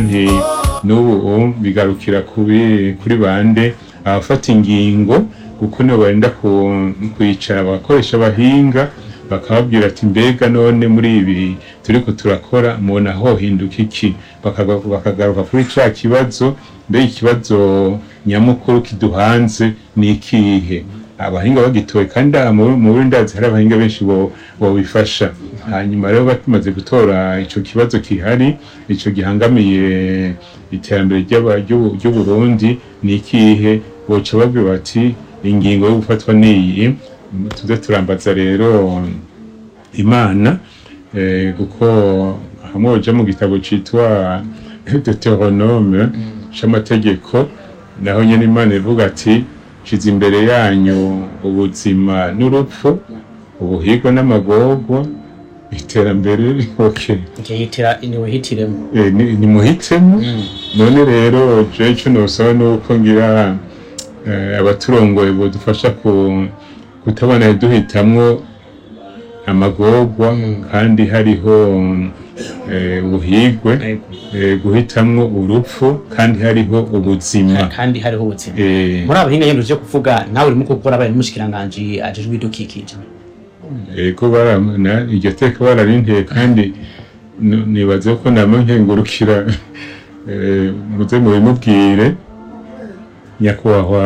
nti n'ubu bigarukira kubi kuri bande abafata ingingo kuko nibo barinda ku- kwicara bagakoresha abahinga bakababwira ati mbega none muri ibi turiko turakora mubona hohinduka iki Bakaga- bakagaruka kuri ca kibazo mbega ikibazo nyamukuru kiduhanze ni ikihe abahinga bagitoye kandi aha mu mu Burundi ndazi hari abahinga benshi bo- bobifasha hanyuma rero batumaze gutora ico kibazo kihari ico gihangamiye iterambere ry'aba- ry'u- ry'uburundi ni ikihe boca babwira bati ingingo yo gufatwa niyi tuze turambaza rero imana eh, kuko hamwe uja mu gitabo citwa deuteronome c'amategeko naho nyene imana ivuga ati shize imbere yanyu ubuzima n'urupfu ubuhigwa n'amagorwa iterambere okay. ikihitira niwihitiremo Eh, ni- nimuhitemo none rero je ico nosaba nuko ngira eh, abaturongoye bodufasha ku kutabona duhitamwo amagorwa kandi hariho eh, ubuhigwe eh, guhitamwo urupfu kandi hariho ubuzima kandi hariho ubuzima eh, muri abahinga nyine uje kuvuga nawe urimo gukora abaye n'umushikiranganji ajejwe ibidukikije ego baramuna iryo teka bararinteye kandi n- nibaze ko nama nkengurukira eh, muze mubimubwire nyakubahwa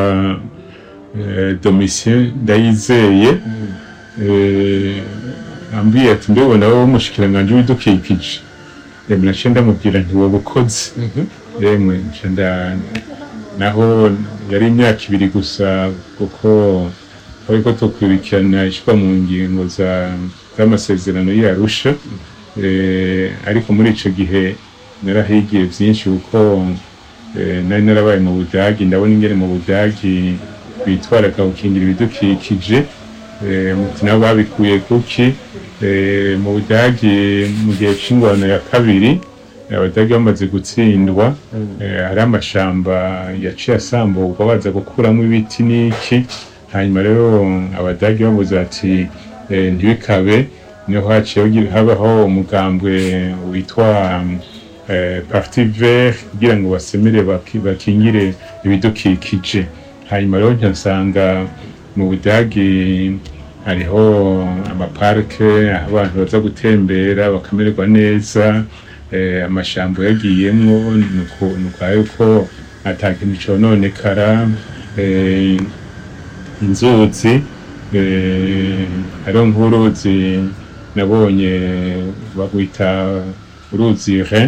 eh, domitien ndayizeye eh, ambwiye ati mbebona wowe umushikiranganji w'ibidukikije emwe naciye ndamubwira nti wowe ukoze yemwe nca nda- naho yari imyaka ibiri gusa kuko ariko tukurikirana ishyirwa mu ngingo za- z'amasezerano y'arusha eh, ariko muri ico gihe narahigiye vyinshi kuko eh, nari narabaye mu budagi ndabona ingene mu budagi bitwaraga gukingira ibidukikije eh, muti nabo babikuye kuki eh, mu budagi mu gihe c'ingwano ya kabiri abadage bamaze gutsindwa eh, hari amashamba yaciye asamburwa baza gukuramo ibiti n'iki hanyuma rero abadage bavuze ati eh, ntibikabe niho haciye hagi- habaho umugambwe witwa eh, parti vert kugira ngo basemere baki- bakingire ibidukikije hanyuma rero nca nsanga mu budagi hariho amaparike aho abantu baza gutembera bakamererwa neza eh, amashamba yagiyemwo nuko nuko yuko ata kintu cononekara eh, inzuzi eh, hariho nk'uruzi nabonye bagwita uruzi Rhin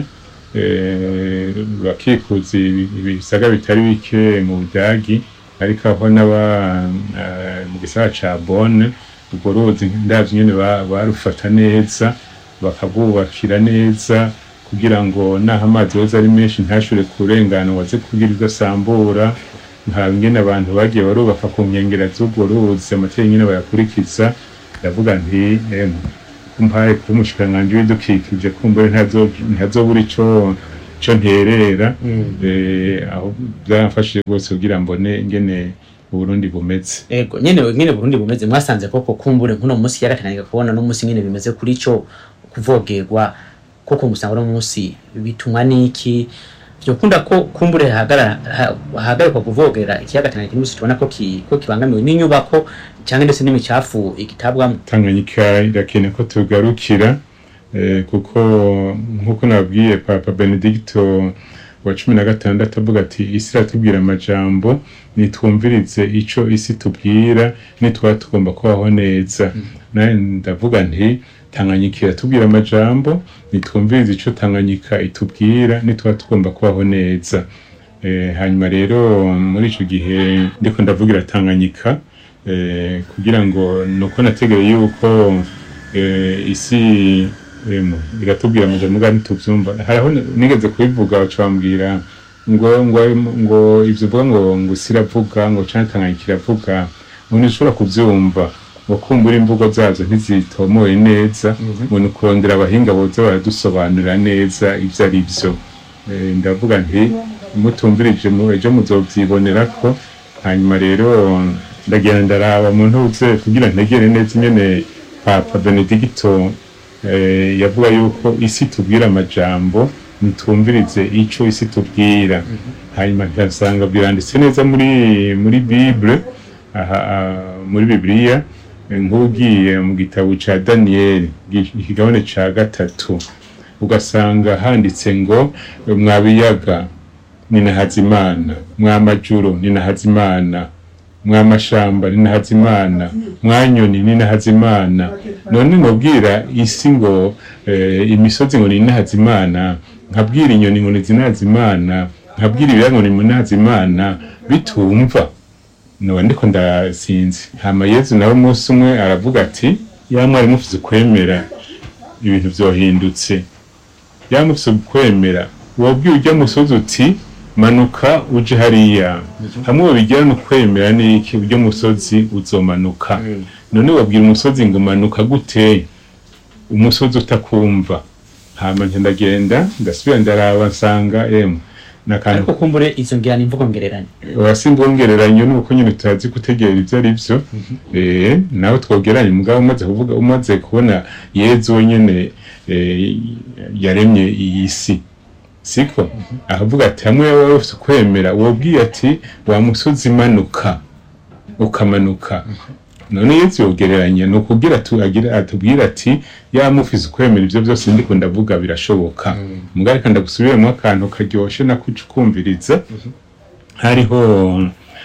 eh, rurakikuza ibi- ibisaga bitari bike mu budagi ariko aho n'aba eh, mu gisagara ca Bonn urwo ruzi ndavye nyene ba- barufata neza bakabwubakira neza kugira ngo naho amazi yoza ari menshi ntashobore kurengana ngo aze kugira idasambura nta ngene abantu bagiye barubaka ku nkengera z'urwo ruzi amategeko nyene bayakurikiza ndavuga nti emwe kumpaye kuba umushikiranganji w'ibidukikije kumbure ntazo- ntazobura ico co nterera eh, aho byaramfashije rwose kugira mbone ingene uburundi bumeze ego nyene nyene Burundi bumeze mwasanze koko kumbure nkuno munsi yarakananiga kubona no munsi nyene bimeze kuri ico kuvogerwa koko musanga no munsi bitumwa niki vyokunda ko kumbure hagara hagarikwa kuvogera ikiyaga Tanganyika n'umunsi tubona ko ki, ko kibangamiwe n'inyubako cyangwa ndetse n'imicafu igitabwamo tanganyika irakeneye ko tugarukira eh, kuko nk'uko nabwiye papa benedicto wa cumi na gatandatu avuga ati isi iratubwira amajambo nitwumvirize ico isi tubwira nitwaba tugomba kubaho neza nawe ndavuga nti tanganyika iratubwira amajambo nitwumvirize ico tanganyika itubwira nitwaba tugomba kubaho neza eh, hanyuma rero muri ico gihe ndiko ndavugira tanganyika eh, kugira ngo nuko nategereye yuko eh, isi emu, iratubwira amajambo muga ntituvyumva hariho n- nigeze kubivuga baca bambwira ngo ngo ngo ivyo uvuga ngo ngo isi iravuga ngo canke tanganyika iravuga ngo ntushobora kuvyumva ngo kumbura imvugo zazo ntizitomoye neza ngo ni kurondera abahinga boza baradusobanurira neza ivyo ari vyo Eh, ndavuga nti mutumvirije mu ejo muzovyibonera ko hanyuma rero ndagenda ndaraba mu ntuze kugira ntegere neza ingene papa benedicto eh, yavuga yuko isi tubwira amajambo nitumvirize ico isi tubwira hanyuma nkasanga biranditse neza muri muri bible aha ah, muri bibiliya eh, nk'ugiye mu gitabo ca daniyeli gi- ikigabane ca gatatu ugasanga handitse ngo mwa biyaga ninahaza imana mwa majuru ninahaza imana mwa mashamba ninahaza imana mwa nyoni ninahaza imana none nobwira isi ngo eh, imisozi ngo ninahaza imana nkabwira inyoni ngo nizinahaza imana nkabwira ibiyaga ngo ninahaza imana bitumva noba ndiko ndasinzi hama yezu nawe umunsi umwe aravuga ati ya mwari mufise ukwemera ibintu vyohindutse ya mufise ukwemera wabwiye ujya musozi uti manuka uje hariya hamwe babigira no kwemera n'iki ujya musozi uzomanuka none wabwira umusozi ngo manuka gute umusozi utakumva hama nca ndagenda ndasubira ndaraba nsanga emwe nakantu ariko kumbure izo ngira ni imvugo ngereranye wasimbuongereranyo nuko nyine tutazi gutegera ivyo ari vyo eh nawe twogeranye mugabo umaze kuvuga umaze kubona yezu wenyene eh, yaremye iyi si siko ahavuga ati hamwe wowe ufite ukwemera wobwiye ati wa musozi manuka ukamanuka none yezu yogereranya ni ukubwira tu agira atubwira ati ya mufise ukwemera ivyo byose ndiko ndavuga birashoboka mugabo reka ndagusubiremo akantu karyoshe nako ukumviriza hariho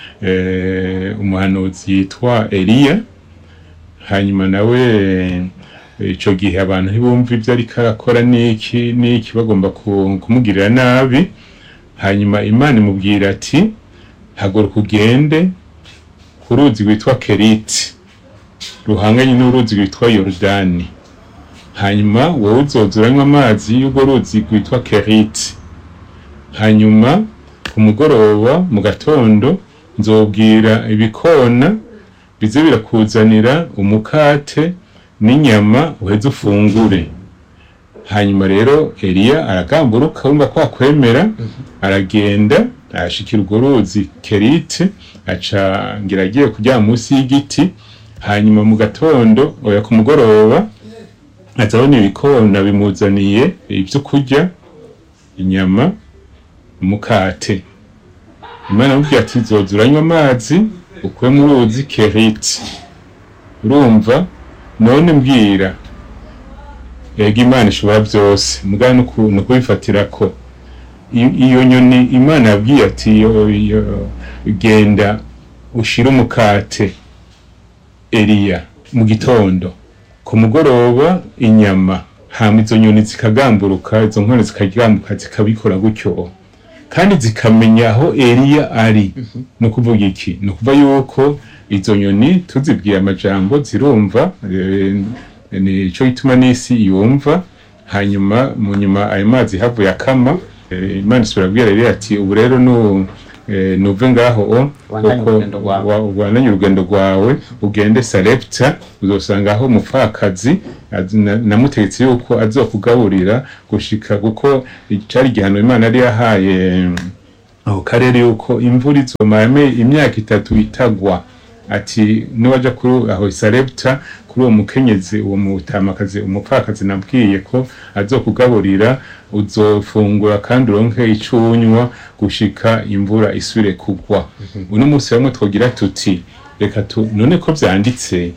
eh, umuhanuzi yitwa Eliya hanyuma nawe eh, ico gihe abantu ntibumva ivyo ariko arakora n'iki n'iki bagomba ku- kumugirira nabi hanyuma imana imubwira ati haguruka ugende ku ruzi rwitwa keriti ruhanganye n'uruzi rwitwa yorodani hanyuma wowe uzoza uranywa amazi y'urwo ruzi rwitwa keriti hanyuma ku mugoroba mu gatondo nzobwira ibikona bize birakuzanira umukate n'inyama uheze ufungure hanyuma rero eliya aragamburuka wumva ko akwemera aragenda arashikira urwo ruzi kerite aca ngira agiye kuryama munsi y'igiti hanyuma mu gatondo oya ku mugoroba azabona ibikona bimuzaniye ibyo kurya inyama umukate imana amubwira ati zoza uranywa amazi ukuye mu ruzi keriti urumva none mbwira ega imana ishobora byose mugana ni ukubifatira ko I- iyo nyoni imana yabwiye ati yo- yo- genda ushire umukate eliya mu gitondo ku mugoroba inyama hama izo nyoni zikagamburuka izo nkone zikagambuka zikabikora gutyo kandi zikamenya aho eliya ari ni ukuvuga iki ni ukuvuga yuko izo nyoni tuzibwiye amajambo zirumva eh, nico gituma n'isi yumva hanyuma mu nyuma ayo mazi havuye akama eh, imana isubira kubwira eliya ati ubu rero nu eh, nuve ngaho o Ubandanye kuko urugendo rwawe." wa- ubandanye urugendo rwawe ugende sarepta uzosanga aho umupfakazi az- na- namutegetse yuko azokugaburira gushika kuko cari igihano imana yari yahaye aho karere yuko imvura izomara imyaka itatu itagwa ati niwaja kuri aho isarepta kuri uwo mukenyezi uwo mutamakazi umupfakazi nabwiye ko azokugaburira uzofungura kandi uronke ico unywa gushika imvura isubire kugwa uno munsi bamwe twogira tuti reka tu none ko vyanditse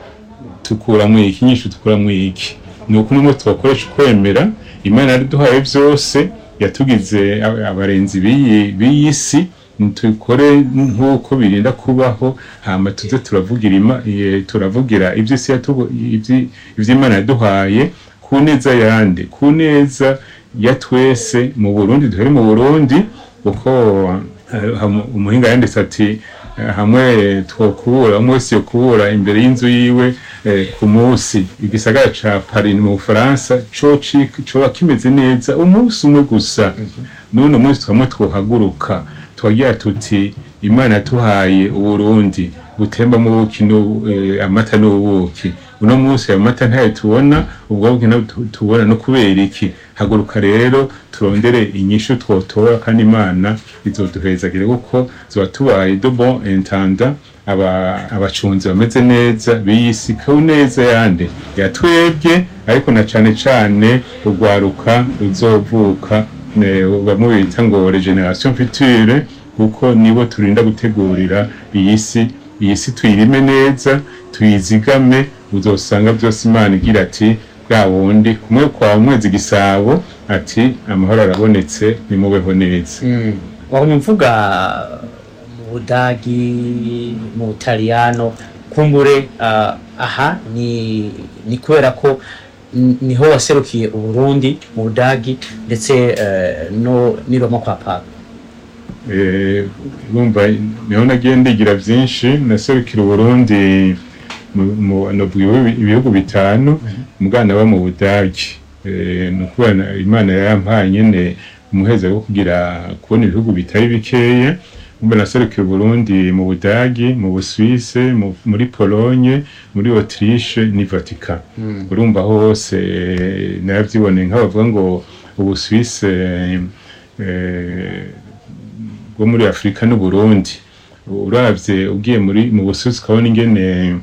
tukuramwo iki nyinshi tukuramwo iki ni uko numwe twakoresha ukwemera imana yariduhaye vyose yatugize ab- abarenzi b'iyi b'iyi si tubikore nk'uko birinda kubaho hama tuze turavugira ima- eh, turavugira ivy'isi yatubu- ivyi- ivy'imana yaduhaye ku neza yande ku neza ya twese mu burundi duhere mu burundi kuko eh, ham- umuhinga yanditse ati eh, hamwe twokubura umwe wese yokubura imbere y'inzu yiwe eh, ku munsi igisagara ca Paris mu Bufaransa co ci- coba kimeze neza umunsi umwe gusa none umunsi twamwe twohaguruka twagira tuti imana yatuhaye uburundi butembamo ubuki n'u- eh, amata n'ubuki uno munsi ayo mata ntayo tubona ubwo buki nabwo tu- tubona no kubera iki haguruka rero turondere inyishu twotora kandi imana izoduhezagire kuko zoba tubaye de bon intendant aba abacunzi bameze neza biyisi ku neza yande yatwebwe ariko na cane cane urwaruka ruzovuka eh, bamwe bita ngo regeneration future kuko nibo turinda gutegurira iyi si iyi si tuyirime neza tuyizigame uzosanga byose imana igira ati bwa wundi kumwe kwa mwezi gisabo ati amahoro arabonetse nimubeho neza wahumye mvuga mu budagi mu butaliyano kumbure ah, aha ni ni kubera ko n- niho waserukiye uburundi mu budagi ndetse eh, no ni roma kwa papa Eh, urumva niho nagiye ndigira byinshi naserukira uburundi mu- mu- novuga ibihugu- ibihugu bitanu umwana aba mu budagi Eh, ni ukuvuga na- imana yampaye nyene umuheza wo kugira kubona ibihugu bitari bikeya umva naserukira uburundi mu budagi mu busuwise mu- muri pologne muri autriche ni vatican urumva hose eh, naravyiboneye nk'abavuga ngo ubusuwise eh, bwo muri afurika n'uburundi uravye ugiye muri mu busuzi ukabona ingene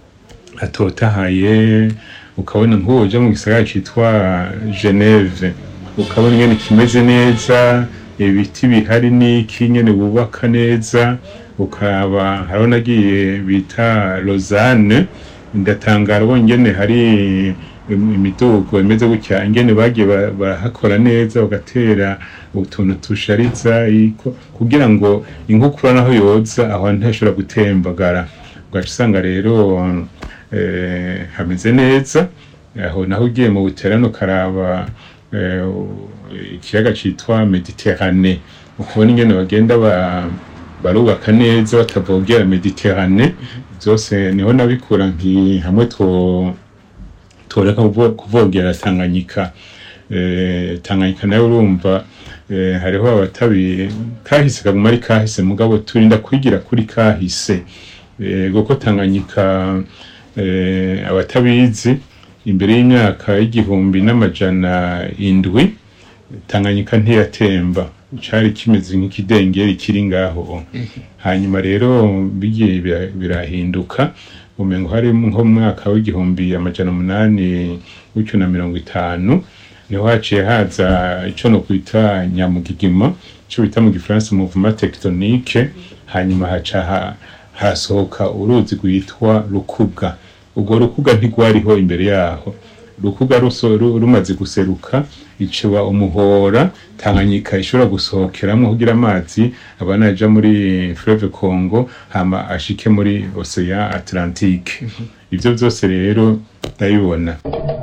hatotahaye ukabona nk'uwo uja mu gisagara citwa geneve ukabona ingene kimeze neza ibiti bihari n'iki nyene bubaka neza ukaba hariho nagiye bita lausanne ndatangara ubonye ingene hari imidugo imeze gutya ingene bagiye ba- barahakora neza bagatera utuntu tushariza iko- kugira ngo inkukura naho yoza aho ntashobora gutembagara ugaca usanga rero eh, hameze neza aho naho ugiye mu buterano ukaraba eh, ikiyaga citwa mediterane ukubona ingene bagenda ba- barubaka neza batavogera mediterane byose niho nabikura nki hamwe two toreka kuvo- kuvogera Tanganyika eh, Tanganyika nayo urumva eh, hariho abatabi kahise kaguma ari kahise mugabo turinda kwigira kuri kahise eh, kuko Tanganyika eh, abatabizi imbere y'imyaka y'igihumbi n'amajana indwi Tanganyika ntiyatemba cari kimeze nk'ikidengeri kiri ngaho hanyuma rero bigiye bira- birahinduka umengo hari nko mu mwaka w'igihumbi amajana umunani gutyo na mirongo itanu niho haciye haza ico no kwita nyamugigima ico bita mu gifaransa mouvement tectonique hanyuma haca ha- hasohoka uruzi rwitwa rukuga urwo rukuga ntigwariho imbere yaho rukuga ruso- ru- rumaze guseruka iciba umuhora tanganyika ishobora gusohokeramo kugira amazi abana aja muri fleuve congo hama ashike muri ocean atlantique ivyo vyose rero ndabibona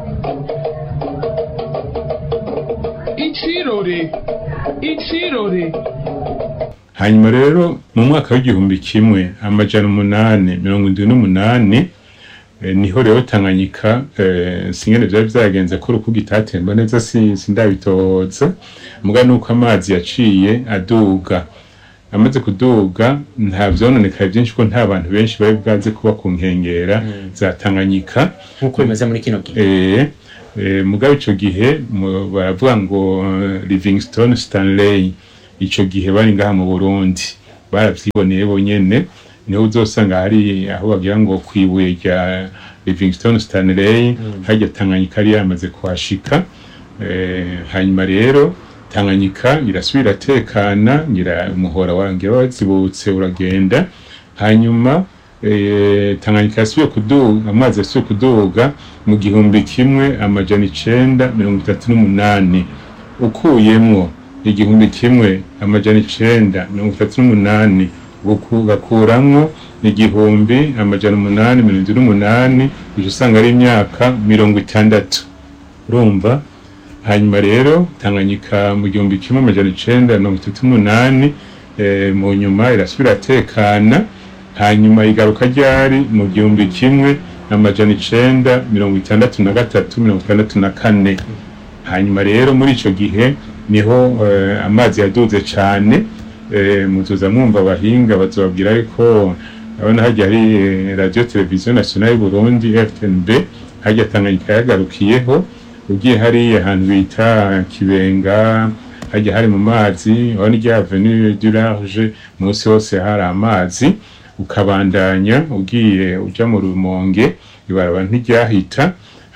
Ichirore. Ichirore. hanyuma rero mu mwaka w'igihumbi kimwe amajana umunani mirongo indwi n'umunani eh, niho rero tanganyika eh, singene vyari vyagenze ko urukuga itatemba neza si- sindabitoza muga nuko amazi yaciye aduga amaze kuduga nta vyononekaye vyinshi ko nta bantu benshi bari bwaze kuba ku nkengera za tanganyika nk'uko bimeze muri kino gihe eh, eh, mugabe ico gihe mu- baravuga ngo eh, Livingstone Stanley ico gihe bari ngaha mu Burundi baravyiboneye bonyene niho uzosanga hari aho bagira ngo kwibuye rya Livingstone Stanley harya Tanganyika yari yamaze kuhashika eh, hanyuma rero Tanganyika irasubira tekana ngira umuhora wangira wazibutse uragenda hanyuma eh, Tanganyika yasubiye kuduga amazi yasubiye kuduga mu gihumbi kimwe amajana icenda mirongo itatu n'umunani ukuyemwo igihumbi kimwe amajana icenda mirongo itatu n'umunani uku- ugakuramwo igihumbi amajana umunani mirongo indwi n'umunani uca usanga ari imyaka mirongo itandatu urumva hanyuma rero tanganyika mu gihumbi kimwe amajana icenda mirongo itatu n'umunani eh, mu nyuma irasubira tekana hanyuma igaruka ryari mu gihumbi kimwe amajana icenda mirongo itandatu na gatatu mirongo itandatu na kane hanyuma rero muri ico gihe niho eh, amazi yaduze cane eh, muzoza mwumva abahinga bazobabwira yuko abona harya hari eh, radio televiziyo nationale y'u Burundi FTNB harya Tanganyika yagarukiyeho ugiye hariya ahantu bita Kibenga harya hari mu mazi aho ni rya avenue du large munsi hose hari amazi ukabandanya ugiye uja mu rumonge ibaraba ntiryahita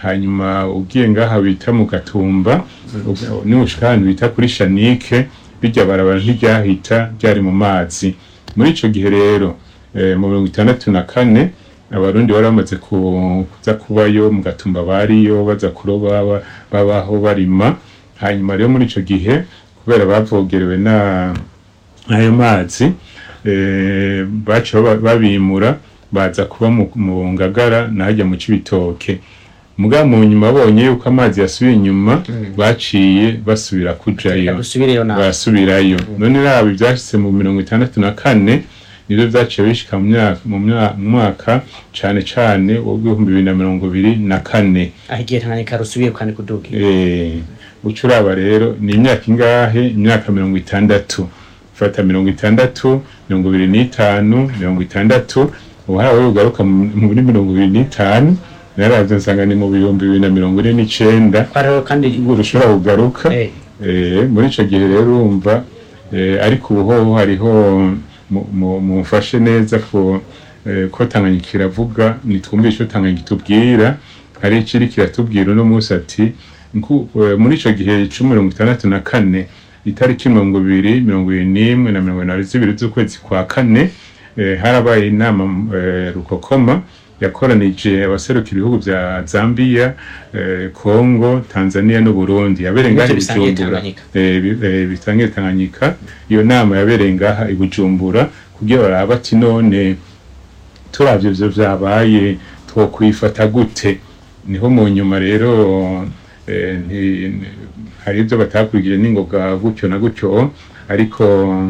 hanyuma ugiye ngaha bita mu gatumba nimushika ahantu bita kuri shanike rirya barabara ntiryahita ryari mu mazi muri ico gihe rero eh, mu mirongo itandatu na kane abarundi bari bamaze ku- kuza kubayo mu gatumba bariyo baza kuroba ba- babaho barima hanyuma rero muri ico gihe kubera bavogerewe na ayo mazi eh, baca baba- babimura baza kuba mu, mu ngagara nahajya mu cibitoke mugabo mu nyuma babonye yuko amazi yasubiye inyuma baciye basubira kujayo dusubireyo nawe barasubirayo none raba ibyashitse mu mirongo itandatu na kane nivyo vyaciye bishika mu myaka mu mya- mu mwaka cane cane w'ibihumbi bibiri na mirongo ibiri na kane aho igihe tanganyika rusubiye kandi kuduga Eh, uca uraba rero ni imyaka ingahe imyaka mirongo itandatu fata mirongo itandatu mirongo ibiri n'itanu mirongo itandatu ubu harawe ugaruka mu- muri mirongo ibiri n'itanu naravye nsanga ni mu bihumbi bibiri na mirongo ine n'icenda twariho kandi ubwo ushobora kugaruka Eh, Eh, muri ico gihe rero urumva eh, ariko ubu hoho hariho mu- mu- mumfashe neza ko eh, ko Tanganyika iravuga nitwumve ico Tanganyika itubwira hari ikiri kiratubwira uno munsi ati nku- eh, muri ico gihe c'u mirongo itandatu na kane itariki mirongo ibiri mirongo ibiri n'imwe na mirongo inani zibiri z'ukwezi kwa kane eh, harabaye inama eh, rukokoma yakoranije abaserukira ibihugu vya Zambia, eh, Congo, Tanzania n'u Burundi yabereye ngaha i Ivyo bisangiye Bujumbura Tanganyika. eh, bi- eh, bisangiye Tanganyika iyo nama yabereye ngaha i Bujumbura kugira barabe ati none turavye ivyo vyabaye twokwifata gute niho mu nyuma rero eh, nti- ni- hari ivyo batakurikije n'ingoga gutyo na gutyo ariko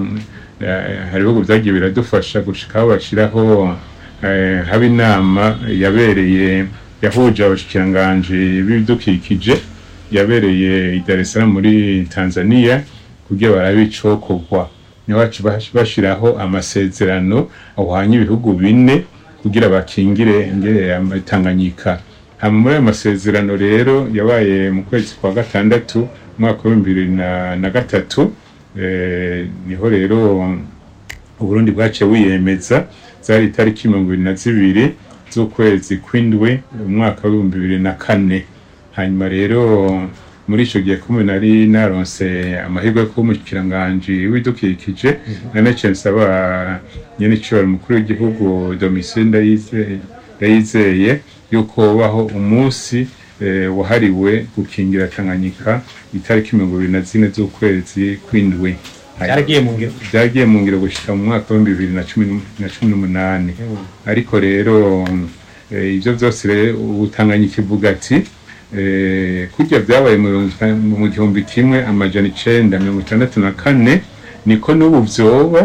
eh, hari ibihugu vyagiye biradufasha gushika aho bashiraho eh, haba inama yabereye yahuje abashikiranganji b'ibidukikije yabereye i Dar es Salaam muri Tanzania kugira barabe icokorwa niho baca bash- bashiraho amasezerano ahwanye ibihugu bine kugira bakingire ingere Tanganyika hama muri ayo masezerano rero yabaye mu kwezi kwa gatandatu umwaka w'ibihumbi bibiri na, na gatatu eh, niho rero uburundi bwaciye wiyemeza zari itariki mirongo ibiri na zibiri z'ukwezi kw'indwi umwaka w'ibihumbi bibiri na kane hanyuma rero muri ico gihe kumwe nari naronse amahirwe yo kuba umushikiranganji w'ibidukikije nanaciye nsaba nyene icibaro mukuru w'igihugu Domitien Ndayizeye Ndayizeye yuko baho umunsi eh, wahariwe gukingira Tanganyika itariki mirongo ibiri na zine z'ukwezi kw'indwi byaragiye mu ngiro byagiye mu ngiro gushika mu mwaka w'ibihumbi bibiri na cumi n'um- na cumi n'umunani ariko rero eh, ivyo vyose rero ubu Tanganyika ivuga ati eh, kurya vyabaye mu mirongo ita- mu gihumbi kimwe amajana icenda mirongo itandatu na kane niko n'ubu vyoba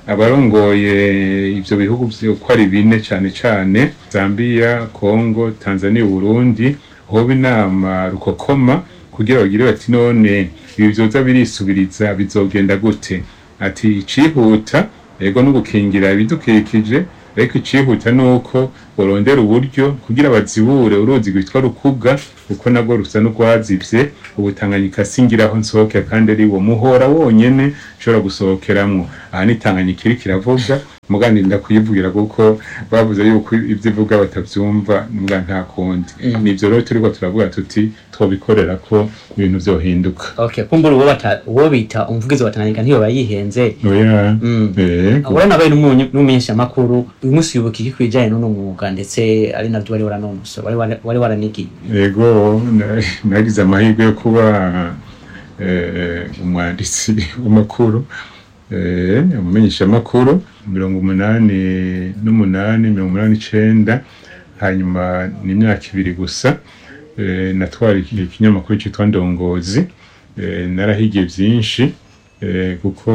abarongoye ivyo bihugu vyo uko ari bine cane cane Zambia, Congo, Tanzania, Burundi hoba inama rukokoma kugira bagire bati none ibi vyoza birisubiriza bizogenda gute ati icihuta ego no gukingira ibidukikije ariko icihuta nuko borondera uburyo kugira bazibure uruzi rwitwa rukuga kuko nabwo rusa n'urwazivye ubu Tanganyika singiraho nsohoke kandi ari wo muhora wonyene ushobora gusohokeramwo aha ni Tanganyika iriko iravuga mugandi ndakuyivugira kuko bavuze yuko ivyo ivuga batavyumva muga nta kundi nivyo rero turiko turavuga tuti twobikorera ko ibintu vyohinduka okay kumbura uwo bata uwo bita umuvugizi wa Tanganyika ntiyo bayihenze oya Mm. eh urabona abaye n'umumenyesha amakuru uyu munsi yubuka iki kwijanye n'uno mwuga ndetse ari navyo wari waranonosora wari wari- wari waranigiye Ego na- nagize amahirwe yo kuba eh, umwanditsi w'amakuru eh, umumenyesha amakuru mirongo umunani n'umunani mirongo umunani n'icenda hanyuma ni imyaka ibiri gusa eh, natwara iki- ikinyamakuru cyitwa ndongozi eh, narahigiye byinshi eh, kuko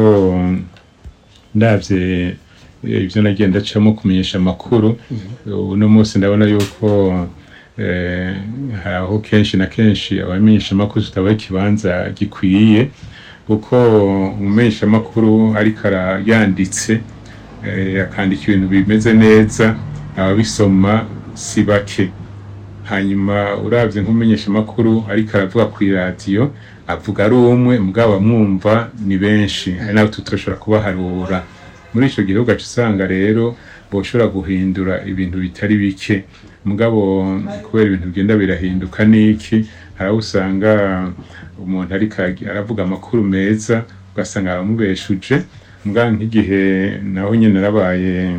ndavye eh, ivyo nagenda acamo kumenyesha amakuru uno munsi ndabona yuko eh, hari aho kenshi na kenshi abamenyesha amakuru tutabaha ikibanza gikwiye kuko umumenyesha amakuru ariko ara- yanditse eh, akandika ibintu bimeze neza ababisoma si bake hanyuma uravye nk'umumenyesha amakuru ariko aravuga ku iradiyo avuga ari umwe mugabo abamwumva ni benshi hari n'abo tutashobora kubaharura muri ico gihe ugaca usanga rero boshobora guhindura ibintu bitari bike mugabo kubera ibintu bigenda birahinduka niki haraho usanga umuntu ariko agi- aravuga amakuru meza ugasanga aramubeshuje mugabo nk'igihe naho nyene narabaye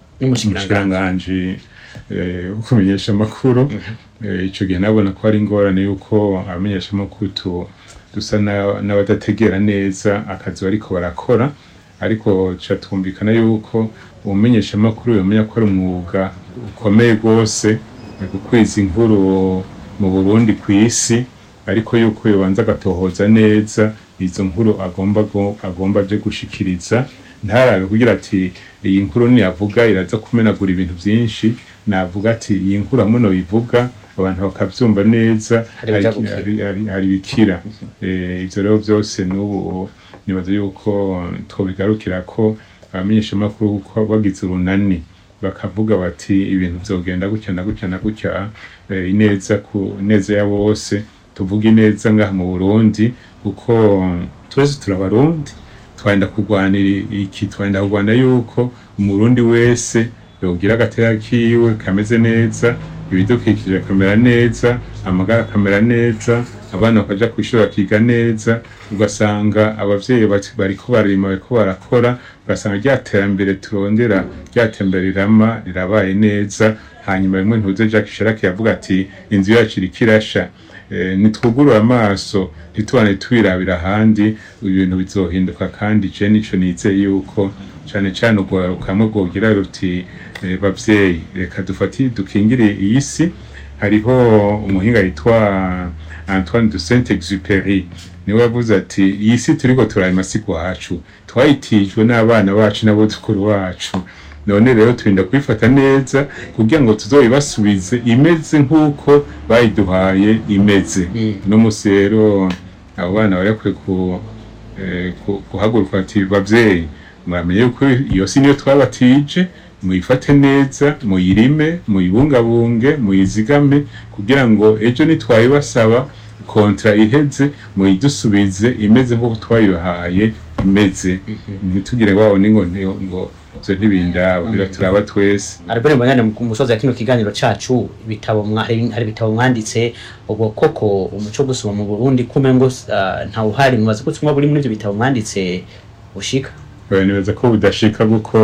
umushikiranganji eh, wo kumenyesha amakuru Eh, ico gihe nabona ko ari ingorane yuko abamenyesha amakuru tu- dusa na- n'abadategera neza akazi bariko barakora ariko ca twumvikana yuko umumenyesha amakuru yomenya ko ari umwuga ukomeye rwose mu gukwiza inkuru mu Burundi kw'isi ariko yuko yobanza agatohoza neza izo nkuru agomba go- agomba aje gushikiriza ntarabe kugira ati iyi nkuru niyavuga iraza kumenagura ibintu byinshi navuga ati iyi nkuru hamwe noyivuga abantu bakavyumva neza Hari ibija hari- gukira. hari- hari- hari bikira Eh, ivyo rero byose n'ubu nibaza yuko twobigarukira ko abamenyeshamakuru kuko bagize urunani bakavuga bati ibintu vyogenda gutya na gutya na gutya eh, ineza ku ineza ya bose tuvuga ineza ngaha mu Burundi kuko twese turabarundi twenda kurwanira iki twenda kurwana yuko umurundi wese yogira agatera kiwe kameze neza ibidukikije akamera neza amagara akamera neza abana bakaja kwishuri bakiga neza ugasanga abavyeyi bati- bariko barima bariko barakora ugasanga rya terambere turondera rya tembere rirama rirabaye neza hanyuma rimwe ntuze Jacques Chirac yavuga ati inzu yacu iriko irasha Eh, nitwugurura amaso ntitubane twirabira ahandi ibintu bizohinduka kandi je nico nizeye yuko cane cane urwaruka kamwe rwogira ruti eh, bavyeyi reka dufati dukingire iyi si hariho umuhinga yitwa Antoine de Saint-Exupéry niwe yavuze ati iyi si turiko turarima si kwacu twayitijwe n'abana bacu n'abuzukuru bacu none rero turinda kubifata neza kugira ngo tuzoyibasubize imeze nk'uko bayiduhaye imeze no musi rero abo bana bari bakwiye ku, eh, ku- guhaguruka ati bavyeyi muramenye yuko iyo si niyo twabatije muyifate neza muyirime muyibungabunge muyizigame kugira ngo ejo nitwayibasaba kontra iheze muyidusubize imeze nk'uko twayibahaye imeze ntitugire wabo ningo ngo ngo ivyo ntibindaba biraturaba twese Albert Mbanyane mu musozi ya kino kiganiro cacu ibitabo mwa- hari hari ibitabo mwanditse ubwo koko umuco wo gusoma mu Burundi kume ngo uh, ntawuhari mubaza ko tumwa buri muri ivyo bitabo mwanditse ushika Oya, nibaza ko budashika kuko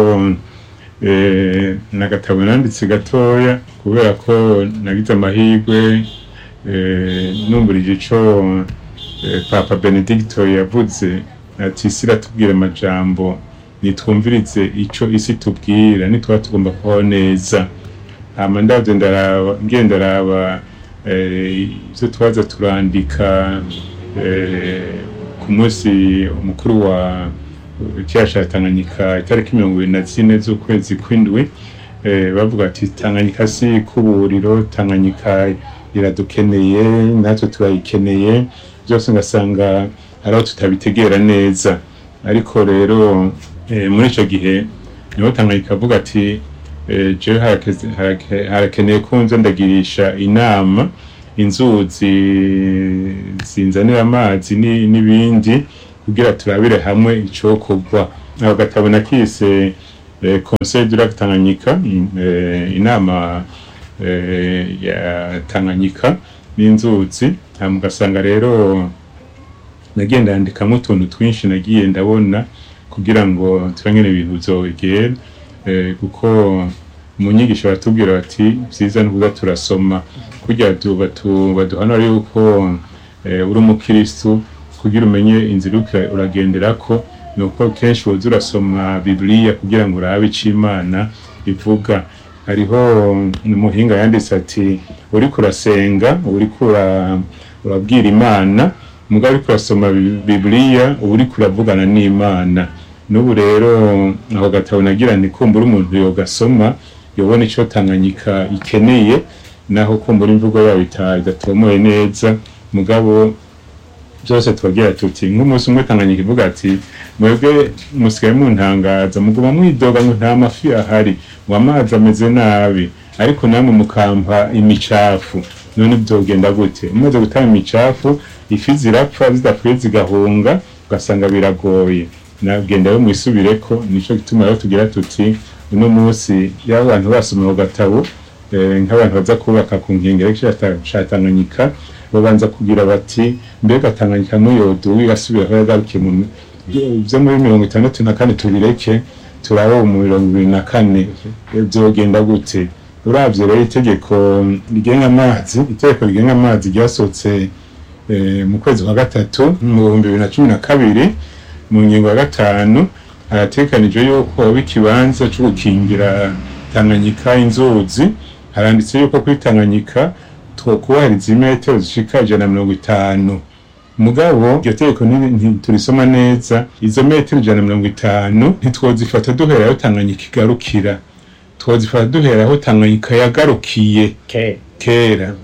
eh, nagatabo nanditse gatoya kubera ko nagize amahirwe eh, numburije ico eh, papa benedicto yavuze ati isi iratubwira amajambo nitwumvirize ico isi tubwira nitwaba tugomba kubaho neza hama ndavyo ndaraba ngiye ndaraba eh, ivyo twaza turandika eh, ku munsi umukuru wa cyasha Tanganyika itariki mirongo ibiri na zine z'ukwezi kw'indwi eh, bavuga ati Tanganyika si kuburiro Tanganyika iradukeneye natwe turayikeneye byose ngasanga hari aho tutabitegera neza ariko rero eh, muri ico gihe niho Tanganyika avuga ati eh, jewe harakeze- harake- harakeneye ko nza ndagirisha inama inzuzi zinzanira amazi ni- n'ibindi kugira turabire hamwe icokorwa ako gatabo nakise eh, conseil du lac Tanganyika in- eh, inama eh, ya Tanganyika n'inzuzi hama ugasanga rero nagiye ndandikamo utuntu twinshi nagiye ndabona kugira ngo turangene ibintu bizogera eh, kuko mu nyigisho baratubwira bati vyiza nukuza turasoma kugira tu- batu- baduhanura yuko eh, uri umukristu kugira umenye inzira uriko uragenderako ni uko kenshi woza urasoma bibiliya kugira ngo urabe ico imana ivuga hariho umuhinga yanditse ati uriko urasenga uriko ura- urabwira imana mugabo uriko urasoma Bi- bibiliya uba uriko uravugana n'imana n'ubu rero aho gatabo nagira ni kumbura umuntu yogasoma yobona ico tanganyika ikeneye naho kumbura imvugo yabo ita- idatomoye neza mugabo byose tubagira tuti nk'umunsi umwe tanganyika ivuga ati mwebwe musigaye muntangaza muguma mwidoga ngo nta mafi ahari ngo amazi ameze nabi ariko namwe mukampa imicafu none byogenda gute umaze gutanga imicafu ifi zirapfa zidapfuye zigahunga ugasanga biragoye nagenda yo mwisubireko nico gituma rero tugira tuti uno munsi iyo abantu basoma ku gatabo eh, nk'abantu baza kubaka ku nkengero ca Tanganyika babanza kugira bati mbega Tanganyika n'uyodo wigasubira aho yagarukiye mu vyo muri mirongo itandatu na kane tubireke turabo mu mirongo ibiri na kane vyogenda gute uravye rero itegeko rigenga amazi itegeko rigenga amazi ryasohotse eh, mu kwezi kwa gatatu mu bihumbi bibiri na cumi na kabiri mu ngingo ya gatanu haratekanijwe yuko hoba ikibanza co gukingira Tanganyika inzuzi haranditse yuko kuri Tanganyika twokubahiriza imetero zishika ijana na mirongo itanu mugabo iryo tegeko nti- ntiturisoma neza izo metero ijana na mirongo itanu ntitwozifata duhera aho Tanganyika igarukira twozifata duhera aho Tanganyika yagarukiye ke kera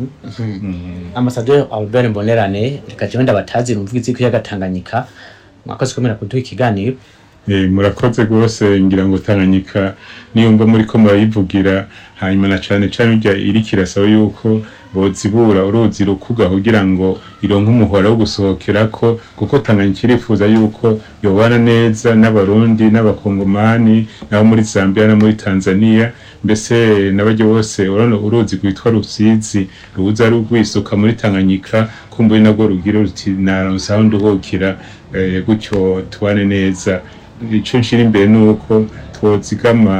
amasaderi Albert Mbonerane reka jewe ndabatazira umvugizi w'ikiyaga Tanganyika mwakoze kumera kuduha ikiganiro Eh, murakoze rwose ngira ngo Tanganyika niyumva muri ko murayivugira hanyuma na cane cane urya iriko irasaba yuko bozibura uruzi rukuga kugira ngo ironke umuhora wo gusohokerako kuko Tanganyika irifuza yuko yobana neza n'abarundi n'abakongomani nabo muri Zambia no muri Tanzania mbese n'abaryo bose urabona uruzi rwitwa Rusizi ruza rwisuka muri Tanganyika kumbuye nabwo rugira ruti naronse aho nduhukira eh, gutyo tubane neza ico nshira imbere nuko twozigama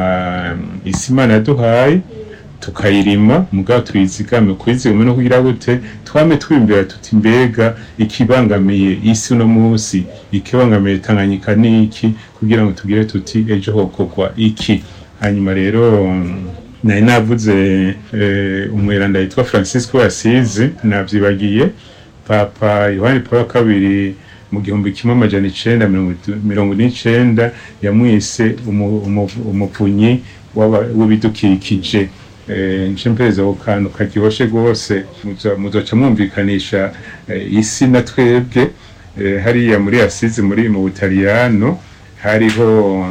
isi Imana yaduhaye tukayirima mugabo tuyizigame kuyizigama no kugira gute twame twimbera tuti mbega ikibangamiye isi uno munsi ikibangamiye Tanganyika niki kugira ngo tugire tuti ejo hokorwa iki hanyuma rero nari navuze eh, umweranda yitwa Francisco Asizi navyibagiye papa yohani paul wa kabiri mu gihumbi kimwe amajana icenda mirongo itu- mirongo n'icenda yamwise umu- umu- umuvunyi w'aba- w'ibidukikije Eh, nce mpereza ako kantu karyoshe rwose muzo- muzoca mwumvikanisha eh, isi na twebwe Eh, hariya muri asizi muri mu butaliyano hariho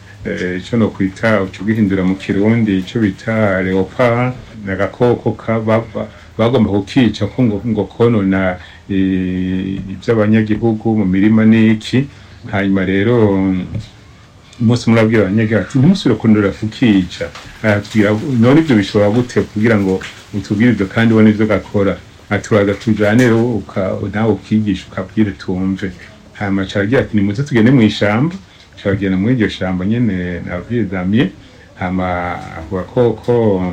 eh, ico no kwita uco gihindura mu kirundi ico bita leopard nagakoko ka baba bagomba kukica ko ngo, ngo konona eh, ivy'abanyagihugu mu mirima n'iki hanyuma rero umunsi murabwira abanyagihugu ati ntimusubire kundura kukica aratubwira none ivyo bishobora gute kugira ngo utubwire ivyo kandi ubone ivyo gakora aturaza tujane rero uka- nawe ukigisha ukabwire tumve hanyuma caragira ati nimuze tugende mw'ishamba caragenda muri iryo shamba nyene nabwiye damye hama ako gakoko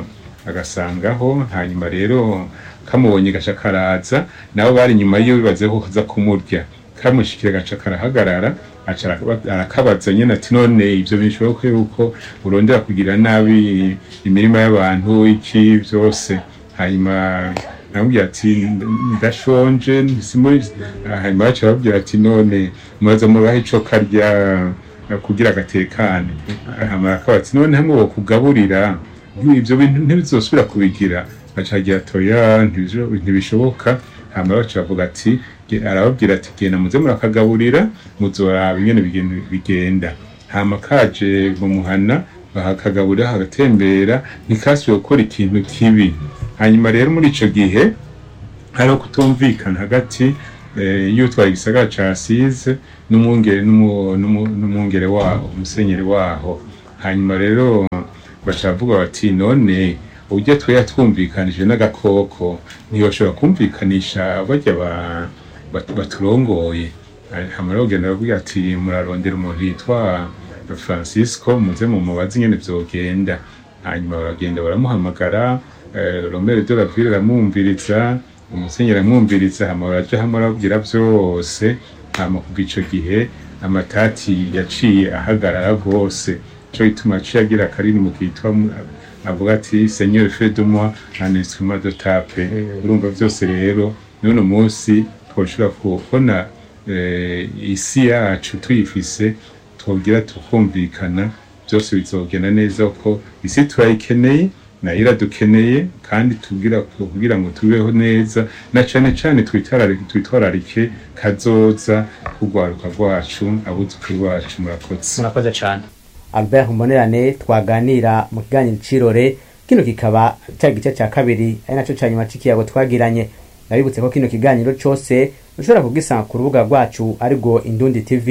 agasangaho hanyuma rero kamubonye gaca karaza nabo bari inyuma yiwe bibaze ko kaza kumurya kamushikira gaca karahagarara aca araka- arakabaza nyene ati none ivyo bishoboka yuko urondera kugira nabi imirima y'abantu iki vyose hanyuma namubwira ati ndashonje simuri hanyuma baca babwira ati none muraza muraha ico karya kugira agatekane hanyuma akaba ati none hamwe bokugaburira ivyo bintu ntibizosubira kubigira acagira toya ntibisho- ntibishoboka hama baca bavuga ati ge- arababwira ati genda muze murakagaburira muzoraba ingene bigenda- bigenda hama kaje mu muhana bahakagaburira hagatembera ntikasubiye gukora ikintu kibi hanyuma rero muri ico gihe hariho kutumvikana hagati eh, y'utwaye igisagara ca Asize n'umwungere n'umu- n'umu- n'umwungere waho umusenyeri waho hanyuma rero bacavuga bati none ujya twe yatwumvikanije n'agakoko ntiyoshobora kumvikanisha bajya ba- bat- baturongoye hama rero ugenda bavuga ati murarondera umuntu yitwa Francisco muze mu mubazi nyene vyogenda hanyuma baragenda baramuhamagara eh, Romero de la Ville aramwumviriza umusenyeri aramwumviriza hama baraja hamwe arababwira vyose hama kuva ico gihe amatati yaciye ahagarara rwose co gituma aciye agira akaririmbo kitwa mu- avuga ati seigneur fait de moi un instrument de tape urumva vyose rero n'uno munsi twoshobora kubona eh, isi yacu tuyifise twogira tukumvikana byose bizogenda neza ko isi turayikeneye nayo iradukeneye kandi tugira kugira ngo tubeho neza na cane cane twitararike twitwararike kazoza kugwaruka rwacu abuzukuru bacu murakoze murakoze cyane albert mbonerane twaganira mu kiganiro cirore kino kikaba cya gice cya kabiri ari nacyo cya nyuma c'ikiyago twagiranye nabibutse ko kino kiganiro cose ushobora kugisanga ku rubuga rwacu arirwo indundi tv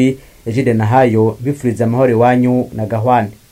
ejide nahayo bifuriza amahoro iwanyu na gahwane